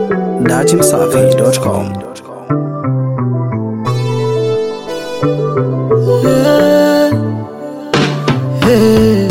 datimsafi.com. Hey.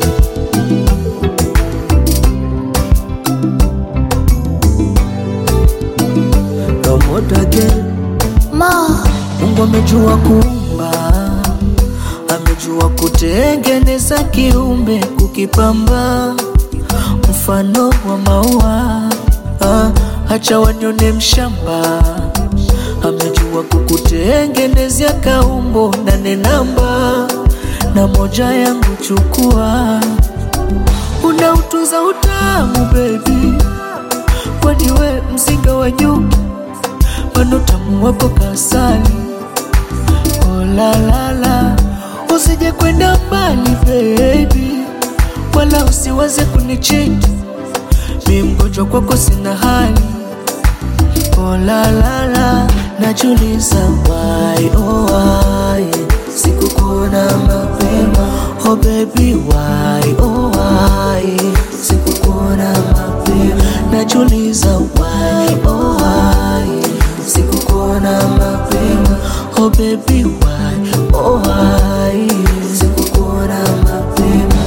Promote again. Mungu amejua kuumba, amejua kutengeneza kiumbe, kukipamba mfano wa maua. Ah, acha wanyone mshamba, amejua kukutengenezea kaumbo nane namba na moja yangu chukua, unautuza utamu baby, kwani we mzinga wa nyuki Pano tamu wako kasali Oh la la la Usije kwenda mbali baby Wala usiwaze kunichiti Mi mgonjwa kwako sina hali Oh la la la Najuliza why oh why Sikukuona mapema Oh baby why oh why Sikukuona mapema Najuliza why oh why Sikukuona mapema Oh baby why oh why Sikukuona mapema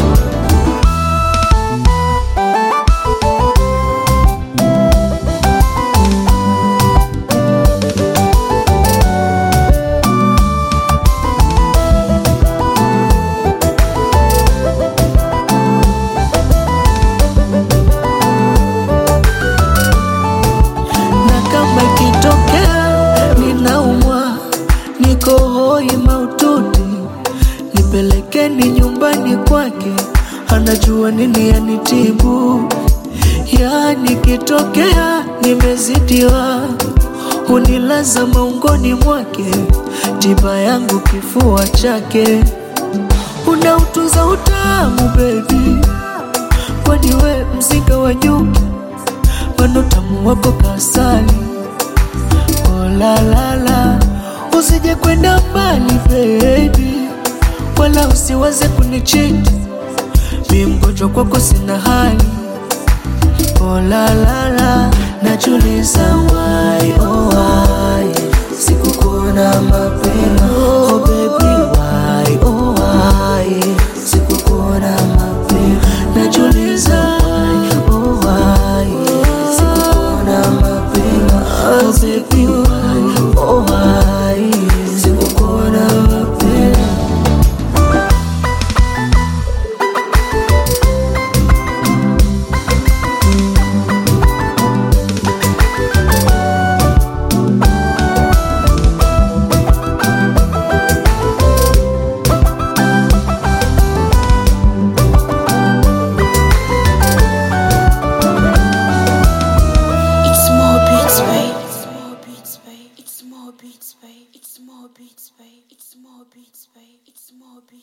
na kama ikitokea ninaumwa, niko hoi maututi, nipelekeni nyumbani kwake, anajua nini yanitibu. Yani kitokea nimezidiwa, hunilaza maungoni mwake, tiba yangu kifua chake, unautuza utamu baby, kwani we mzinga wa nyuki Pano tamu wako kasali Oh la la la Usije kwenda mbali baby Wala usiwaze kunichiti Mi mgonjwa kwako sina hali Oh la la la Najuliza why oh why Sikukuona mapema Oh baby why oh why Sikukuona mapema Najuliza why oh why Sikukuona mapema Oh baby why oh why Sikukuona mapema It's more beats, babe. It's more beats, babe. It's more beats, babe. It's more beats, babe. It's more beats, babe. It's more beats.